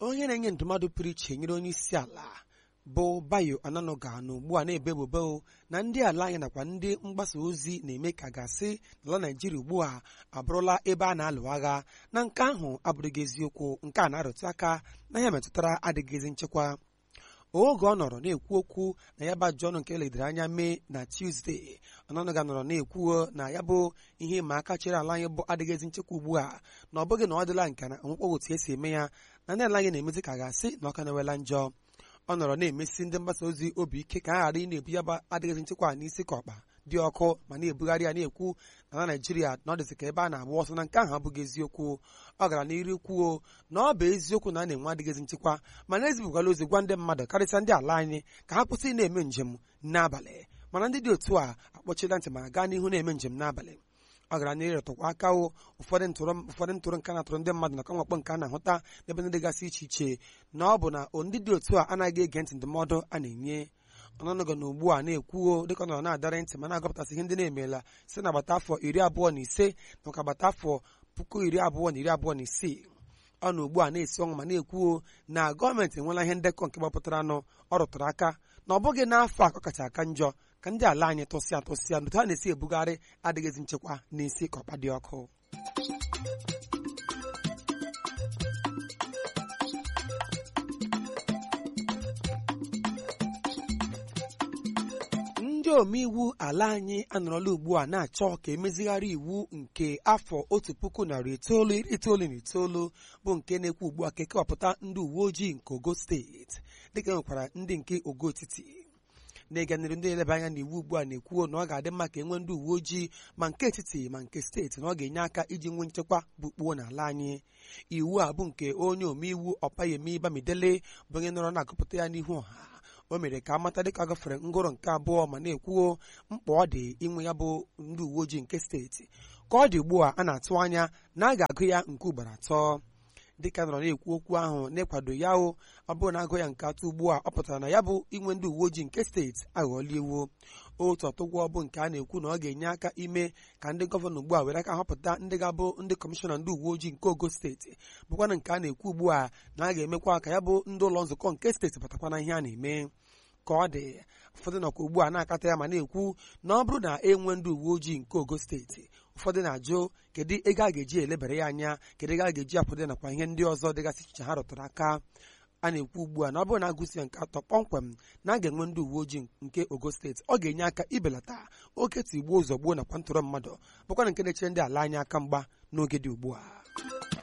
onye na-enye ndụmọdụ pụrụ iche nyere onye isi ala bụ bayo ananoga na ugbu a na-ebe ebubo na ndị ala anyị nakwa ndị mgbasa ozi na-eme ka gasị n'ala naijiria ugbu a abụrụla ebe a na-alụ agha na nke ahụ abụrụghị eziokwu nke a na-arụtụ aka na ya metụtara adịghịzi nchekwa oge ọ nọrọ na-ekwu okwu na ya bụ ajụjụ ọnụ nke ledere anya mee na tuzdee ọnọnụga nọrọ na-ekwuo na ya bụ ihe ịma aka chere ala anyị bụ adịghịzi nchekwa ugbu a na ọ bụghị na ọ dịla nke na ọnwụkpọ otu esi eme ya na ndị ala anyị na-emezi ka gasị na ọka na-ewela njọ ọ nọrọ na-emesi ndị mgbasa ozi obi ike ka a ghara ị na-ebu ya bụ adịghịzi nchekwa n'isi ka ọkpa dị ọkụ ma na-ebugharị ya na-ekwu na na naijiria na ọ dịzị ka ebe a na-agba ọsọ na nke ahụ abụghị eziokwu ọ gara n'iru kwuo na ọ bụ eziokwu na a na-enwe adịghịzi nchekwa mana ezibukwala ozi gwa ndị mmadụ karịsịa ndị ala anyị ka ha kwụsị na-eme njem n'abalị mana ndị dị otu a akpọchila ntị ma gaa n'ihu na-eme njem n'abalị ọ gara n'ihu retụkwa aka o ụfọdụ ntụrụ ụfọdụ ntụrụ nke na-atụrụ ndị mmadụ na kamwakpọ nke a na-ahụta n'ebe ndị dịgasị iche iche na ọ bụ na ndị dị otu a anaghị ege ntị ndụmọdụ a na-enye ọnọnụgọ na ugbu a na-ekwuo dịka ọ nọrọ na-adara ntị ma na-agọpụtasị ihe ndị na-emeela site na agbata afọ iri abụọ na ise nakwa agbata afọ puku iri abụọ na iri abụọ na isii ọ na ugbu a na-esi ọnwụ ma na-ekwuo na gọọmenti enweela ihe ndekọ nke gbapụtara anụ ọ rụtụrụ aka na ọ bụghị n'afọ a ka ọ kacha aka njọ ka ndị ala anyị tụsịa tụsịa n'otu ha na-esi ebugharị adịghịzi nchekwa n'isi ka ọkpa dị ọkụ ndị omeiwu ala anyị anọrọla ugbu a na-achọ ka emezigharị iwu nke afọ otu puku narị itoolu iri itoolu na itoolu bụ nke na-ekwu ugbu a ka ekewapụta ndị uwe ojii nke ogo steeti dịka enwekwara ndị nke ogo etiti na-ịga n'iru ndị na-eleba anya na iwu ugbu a na-ekwuo na ọ ga-adị mma ka enwee ndị uwe ojii ma nke etiti ma nke steeti na ọ ga-enye aka iji nwee nchekwa bukpuo n'ala anyị iwu a bụ nke onye omeiwu ọpayemi bamidele bụ onye nọrọ na-agụpụta ya n'ihu ọha o mere ka amata dịka ọ gafere ngụrụ nke abụọ ma na-ekwuo mkpa ọ dị inwe ya bụ ndị uwe ojii nke steeti ka ọ dị ugbu a a na-atụ anya na a ga-agụ ya nke ugboro atọ dịka nọrọ na-ekwu okwu ahụ n'ịkwado ya o ọ bụrụ na agụ ya nke atọ ugbu a ọ pụtara na ya bụ inwe ndị uwe ojii nke steeti aghọọla iwu otu ọtụgwọ bụ nke a na-ekwu na ọ ga-enye aka ime ka ndị gọvanọ ugbu a were aka họpụta ndị ga-abụ ndị kọmishọna ndị uwe ojii nke ogo steeti bụkwana nke a na-ekwu ugbu a na a ga-emekwa ka ya bụ ndị ụlọ nzukọ nke steeti batakwa na ihe a na-eme ka ọ dị ụfọdụ nọkwa ugbu a na-akata ya ma na-ekwu na ọ bụrụ na enwe ndị uwe ojii nke ogo steeti ụfọdụ na-ajụ kedu ego a ga-eji elebara ya anya kedu ego a ga-eji akwado nakwa ihe ndị ọzọ dịgasị iche ha rụtụrụ aka a na-ekwu ugbu a na ọ bụrụ na agụsi ya nke atọ kpọmkwem na a ga-enwe ndị uwe ojii nke ogo steeti ọ ga-enye aka ibelata oke tigbuo ụzọ gbuo nakwa ntụrụ mmadụ bụkwana nke na-echere ndị ala anyị aka mgba n'oge dị ugbu a